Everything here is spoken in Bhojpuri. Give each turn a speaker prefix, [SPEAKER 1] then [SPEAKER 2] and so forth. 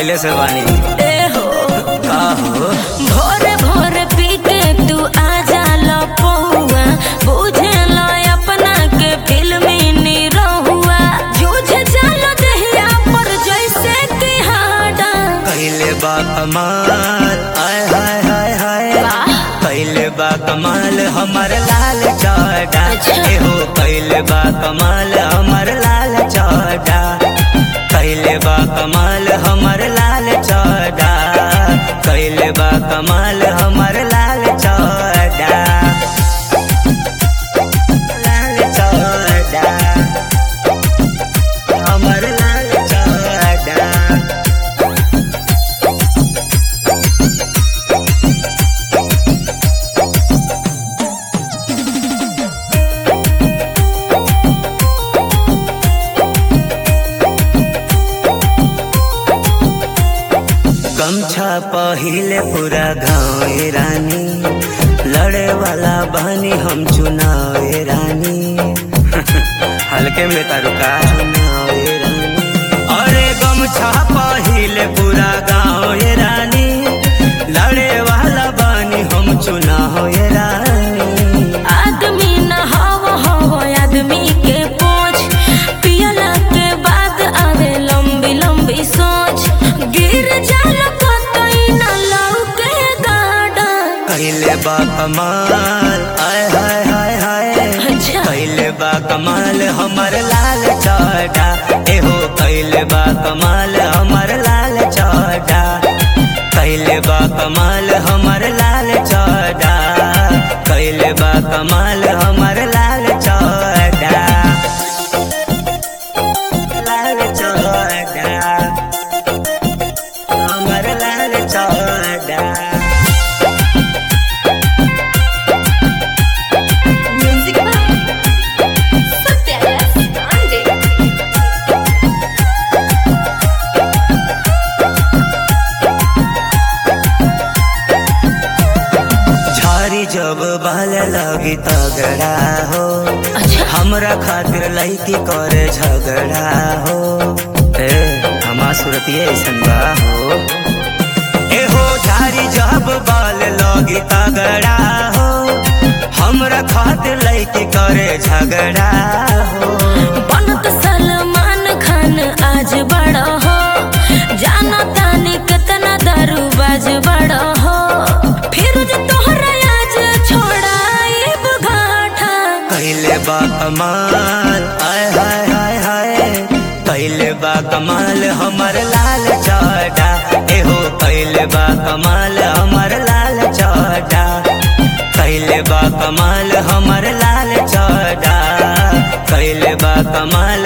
[SPEAKER 1] पहले से बानी
[SPEAKER 2] ए हो
[SPEAKER 1] का हो
[SPEAKER 2] भोरे भोरे पी के तू आ जाला पहुआ बुझे लो अपना के फिल्मी निरहुआ जूझ जालो दहिया पर जैसे कि हाडा
[SPEAKER 1] पहले बा कमाल आय हाय हाय हाय
[SPEAKER 2] वाह।
[SPEAKER 1] पहले बा कमाल हमर लाल चौड़ा
[SPEAKER 2] अच्छा।
[SPEAKER 1] ए हो पहले बा कमाल हमर लाल चौड़ा पहले बा कमाल हमर लाल चौड़ा पहले बा कमाल हमर लाल चौड़ा लाल चौड़ा हमर लाल चौड़ा गमछा पहिले पूरा गाँव रानी लड़े वाला बहनी हम चुनाव रानी हल्के में तारुका चुनाव रानी अरे गमछा पहिले पूरा गाँव रानी लड़े वाला बहनी हम चुनाव रानी
[SPEAKER 2] आदमी न हव हव आदमी के पोछ पियला के बाद आवे लंबी लंबी सोच गिर जालो कतई न लौके गाड़ा
[SPEAKER 1] पहले बा कमाल आय हाय हाय हाय
[SPEAKER 2] अच्छा।
[SPEAKER 1] पहले बा कमाल हमर लाल चौड़ा एहो पहले बा कमाल हमर लाल चौड़ा पहले बा कमाल हमर लाल चौड़ा पहले बा कमाल हमर लाल चौड़ा लाल चौड़ा हमर लाल चौड़ा
[SPEAKER 2] म्यूजिक सत्याग्रह आंदे
[SPEAKER 1] झारी जब बहल लगी तगड़ा हो
[SPEAKER 2] अच्छा
[SPEAKER 1] हमरा खातिर लड़की करे झगड़ा हो ए हमार सूरत ये ऐसन बा हो ए हो झारी जब बाल लगी तगड़ा हो हमरा खातिर लड़की करे झगड़ा हो
[SPEAKER 2] बनत सलमान खान आज बड़ा हो जानो तानी कितना दारू बाज बड़ा हो फिर जो तोहरा आज छोड़ाइब घाटा
[SPEAKER 1] पहले बा कमाल आय हाय हाय हाय पहले बा कमाल हमर लाल चौड़ा एहो पहले बा कमाल हमर लाल चौड़ा पहले बा कमाल हमर लाल चौड़ा पहले बा कमाल